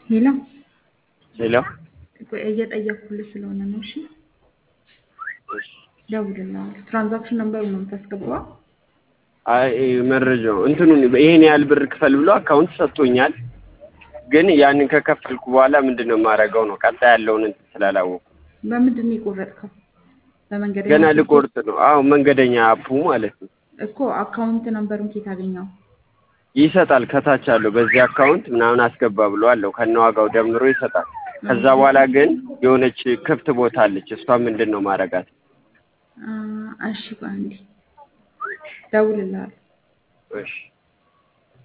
ሄሎ ሄሎ ቆይ እየጠየኩልህ ስለሆነ ነው። እሺ ደውልልሃለሁ። ትራንዛክሽን ነምበሩ ነው የምታስገባው? አይ መረጃው እንትኑን ይሄን ያህል ብር ክፈል ብሎ አካውንት ሰጥቶኛል። ግን ያንን ከከፈልኩ በኋላ ምንድን ነው የማደርገው ነው ቀጣይ ያለውን እንትን ስላላወቁ በምንድን ነው የቆረጥከው? በመንገደኛ ገና ትኬት? ልቆርጥ ነው። አዎ መንገደኛ አፑ ማለት ነው እኮ አካውንት ነምበሩን ኬት አገኘው? ይሰጣል። ከታች አለው በዚህ አካውንት ምናምን አስገባ ብሎ አለው ከነዋጋው ደምሮ ይሰጣል። ከዛ በኋላ ግን የሆነች ክፍት ቦታ አለች። እሷ ምንድን ነው ማረጋት? አ፣ እሺ ቆይ አንዴ ደውልልሃለሁ። እሺ